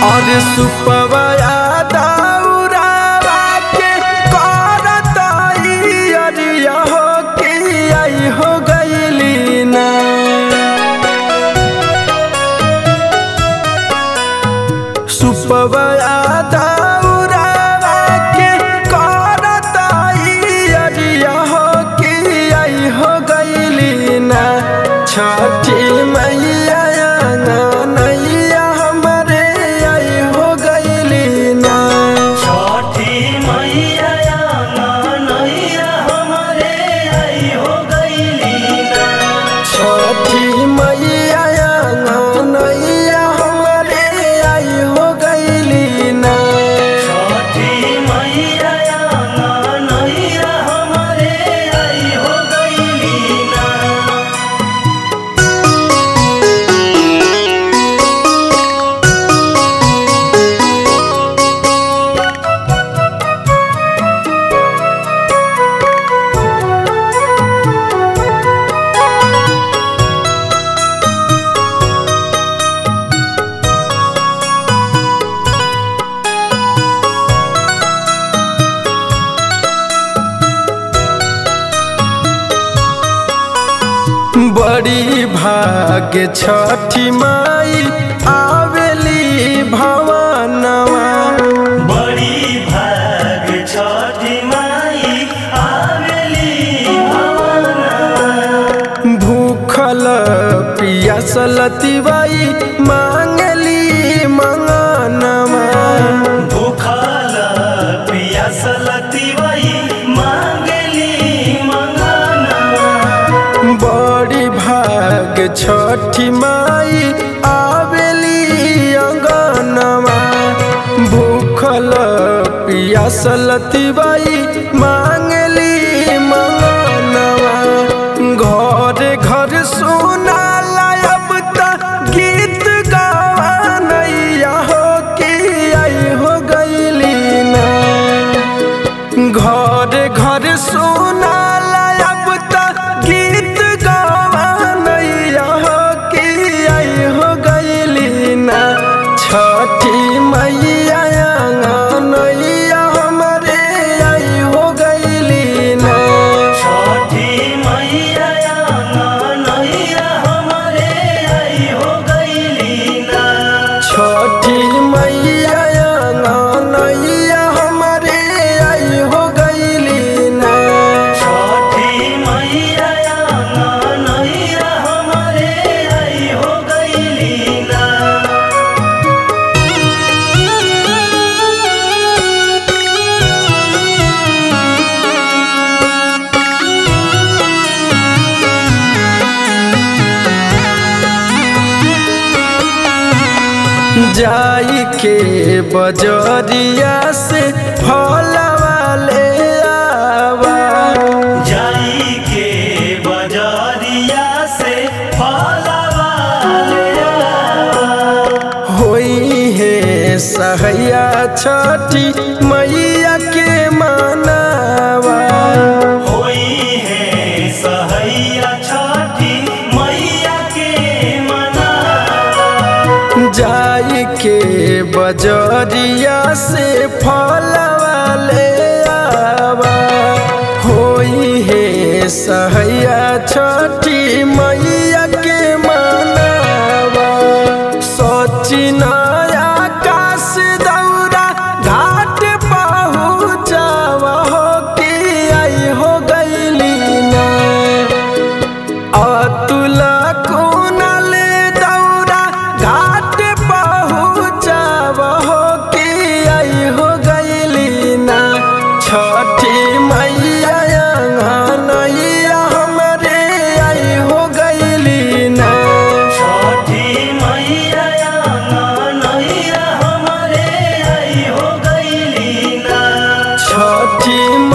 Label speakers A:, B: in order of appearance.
A: और सुपवया दौरावा के करत अरिया हो के आई हो गईली ना सुपवया दौरावा के करत अरिया हो के आई हो गईली ना छठी मैया नैया हमरे आई हो गईली ना
B: छठी मैया नैया हमरे आई हो गईली ना
A: छठी मैया नैया हमरे आई हो गईली ना
B: छठी मैया नैया हमरे आई हो गईली ना
A: बड़ी भाग्य छठी माई आवेली भवनवा
B: बड़ी भाग छठी माई आवेली
A: भूखल पियासल तिवाई मांगली मंगनवा
B: भूखल पियासल तिवई मांगली मंगनवा
A: बड़ी भाग छठी माई आवेली अंगनवा भूखल पियासल तिवाई मांगली मंगनवा घर घर सुना अब त गीत गवानैया हो के आई हो गईली ना घर घर सुना अब त गीत गवानैया हो के आई हो गईली ना छठी मैया नैया हमरे आई हो गईली ना
B: छठी मैया नैया हमरे आई हो गईली ना
A: छठी मैया नैया हमरे आई हो गईली ना
B: छठी मैया नैया हमरे आई हो गईली ना
A: जाई के बजरिया से फलवा ले आवा
B: जाई के बजरिया से फलवा ले आवा।
A: होई है सहैया छठी मैया के मनावा
B: होई है सहैया छठी मैया के मनावा
A: जाई के बजरिया से फलवा ले आवा होई है सहैया छठी मैया के मनावा सचिन आकाश दौरा घाट पहुँचावा हो के आई हो गईली ना अतुल कुनल दौरा घाट पहुँचाव हो के आई हो गईली ना छठी मैया नैया हमरे आई हो गईली ना
B: छठी मैया नैया हमरे आई हो गईली ना
A: छठी